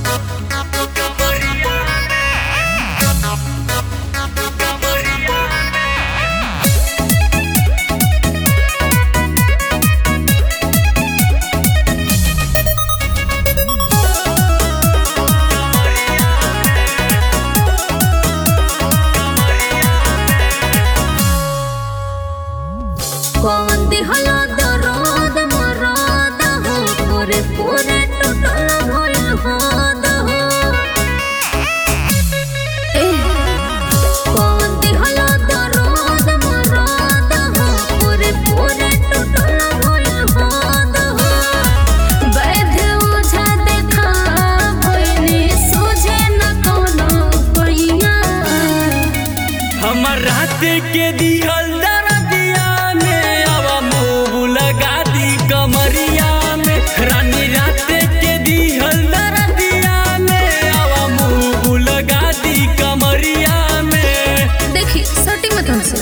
कौन दिहला दर्द मराद हो पूरे पूरे टूटल भइल हाद हो ए, कौन दिहला दर्द मराद हो पूरे पूरे टूटल भइल हाद हो वैध ओझा देखा भइनी सूझे न कौनो पैया हमर रात के दिहल दरदिया में अब मुंह लगा दी कमरिया में रानी रात के दिहल दरदिया में अब मुंह लगा दी कमरिया में देखी सटी मत हमसे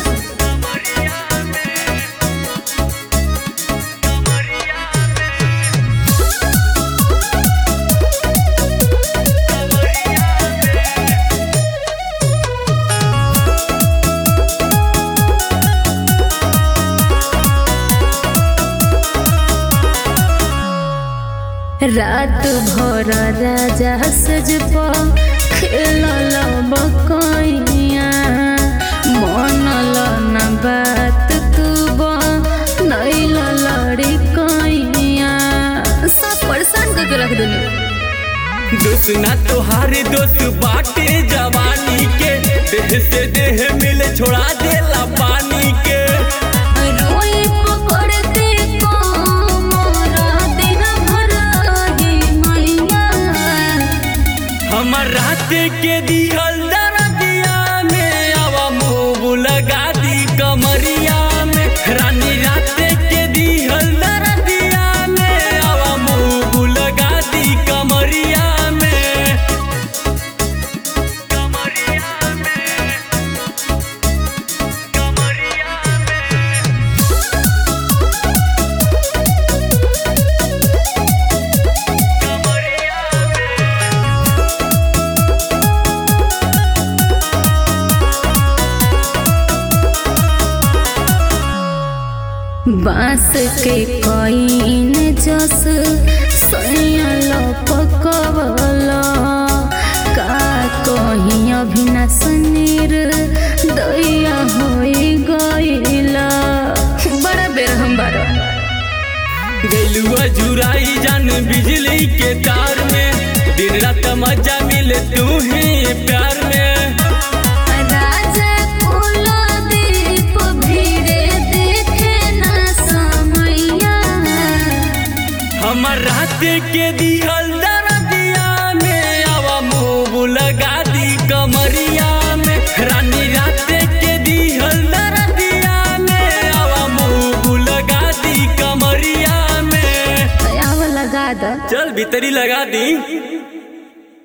रात भर राजा सज खेलल बकैया मनल न बात तू नैल लड़ी कैया सब परेशान करके रख देने दोस्त ना तोहारे दोस्त बाटे जवानी के देह से देह मिले छोड़ा देला पानी के रोई पकड़ते कोमरा दिन भर ही मैया हमर रात के दिहल दरदिया में अब मुंह लगा दी कमरिया में रानी रात के दिहल दरदिया में अब मुंह लगा दी कमरिया में कमरिया में कमरिया में कमरिया में बांस के कईन जस सैयल पकवल का कहीं अभिनाश नीर दैया होई गईला बड़ा बेर हम बारा गैलुआ जुराई जान बिजली के तार में दिन रात मजा मिले तू ही प्यार में राजा कुलदीप भीड़े देखे न समैया हमर रात के दिहल दरदिया में अब मुंह लगा दी कमरिया में रानी रात के दिहल दरदिया में अब मुंह लगा दी कमरिया में आव लगा द चल भीतरी लगा दी